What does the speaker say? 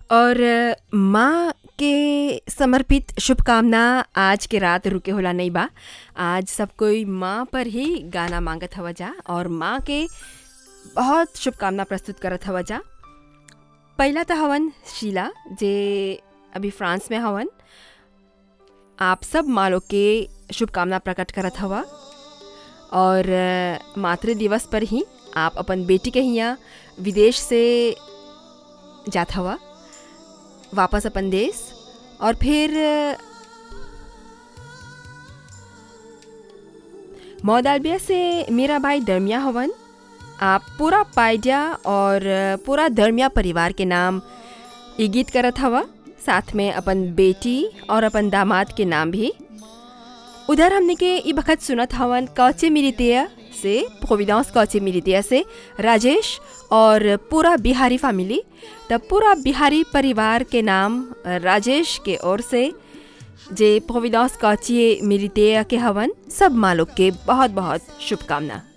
और माँ के समर्पित शुभकामना आज के रात रुके होला नहीं बा आज सब कोई माँ पर ही गाना मांगत हवा जा और माँ के बहुत शुभकामना प्रस्तुत करत हवा जा पहला तो हवन शीला जे अभी फ्रांस में हवन आप सब माँ लोग के शुभकामना प्रकट करत हवा और अ, मातृ दिवस पर ही आप अपन बेटी के हियाँ विदेश से जात हवा वापस अपन देश और फिर अ, मौदालबिया से मेरा भाई दरमिया हवन आप पूरा पायजा और अ, पूरा दरमिया परिवार के नाम ई गीत करत हवा साथ में अपन बेटी और अपन दामाद के नाम भी उधर हमने के ई बखत सुनत हवन कौचे मिलितिया से प्रोविडेंस कौचे मिलितिया से राजेश और पूरा बिहारी फैमिली तब पूरा बिहारी परिवार के नाम राजेश के ओर से जे प्रोविडेंस कौची मिलितिया के हवन सब माँ लोग के बहुत बहुत शुभकामना